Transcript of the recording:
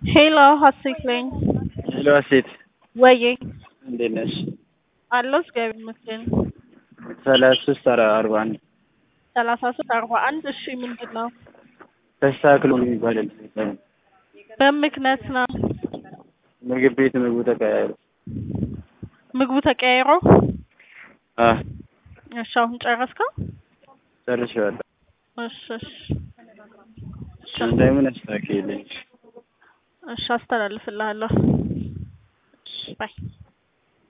ሄሎ ሀሴት ነኝ። ሄሎ ሀሴት ወዬ እንዴት ነሽ? አለሁ እግዚአብሔር ይመስገን። ሰላሳ ሶስት አርባ አንድ ሰላሳ ሶስት አርባ አንድ እሺ ምንድን ነው? ተስተካክሎ የሚባል በምክንያት ነው ምግብ ቤት ምግቡ ተቀያይሮ ምግቡ ተቀያይሮ? አ እሺ አሁን ጨረስከው? ጨርሼዋለሁ። እሺ እሺ እንደምን አስተካክልልኝ። እሺ አስተላልፍልሃለሁ። ባይ